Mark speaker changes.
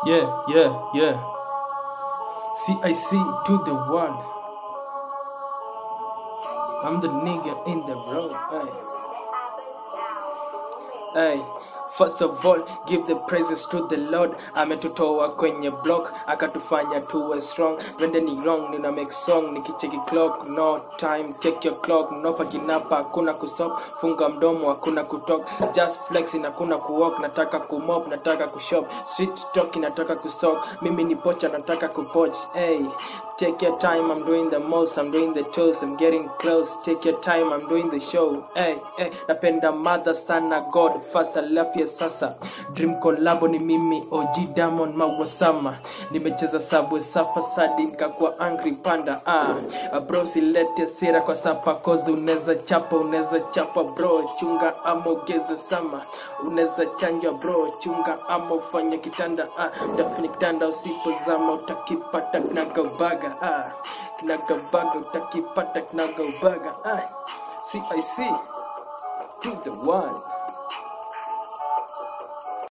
Speaker 1: Yeah, yeah, yeah. CIC to the world. I'm the nigga in the road. Hey. Hey. First of all, give the praises to the Lord. Ametutoa kwenye block, akatufanya tuwe strong. Wende ni wrong, nina make song, nikicheki clock, no time, check your clock. No pakinapa, hakuna kusop, funga mdomo, hakuna kutalk. Just flexing, hakuna kuwalk, nataka kumop, nataka kushop. Street talk, nataka kustalk. Mimi ni pocha, nataka kupoch. Hey, take your time, I'm doing the most, I'm doing the toast, I'm getting close. Take your time, I'm doing the show. Hey, hey, napenda mother sana God, first I love you sasa dream collabo ni mimi OG Diamond Mawasama nimecheza sabwe safa sadi nikakuwa angry panda ah bro silete sira kwa sapa kozi unaweza chapa unaweza chapa bro chunga ama ugezwe sama unaweza chanjwa bro chunga ama ufanye kitanda ah utafanya kitanda usipozama utakipata kinagaubaga ah kinagaubaga utakipata kinagaubaga ah CIC to the one